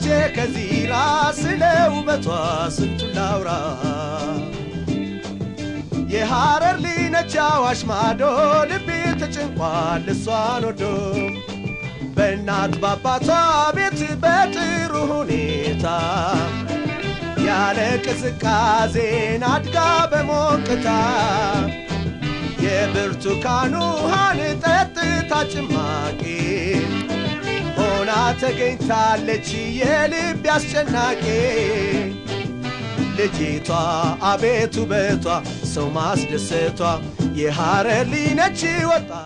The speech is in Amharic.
መቼ ከዚራ ስለ ውበቷ ስንቱን ላውራ የሐረር ሊነች አዋሽ ማዶ ልቤ ተጨንቋል እሷን ወዶ በእናት ባባቷ ቤት በጥሩ ሁኔታ ያለ ቅዝቃዜን አድጋ በሞቅታ የብርቱካን ውሃን ጠጥታ ጭማቂ ሆና ተገኝታለች የልብ አስጨናቂ ልጅቷ አቤት ውበቷ ሰው ማስደሰቷ የሐረር ሊነች ወጣ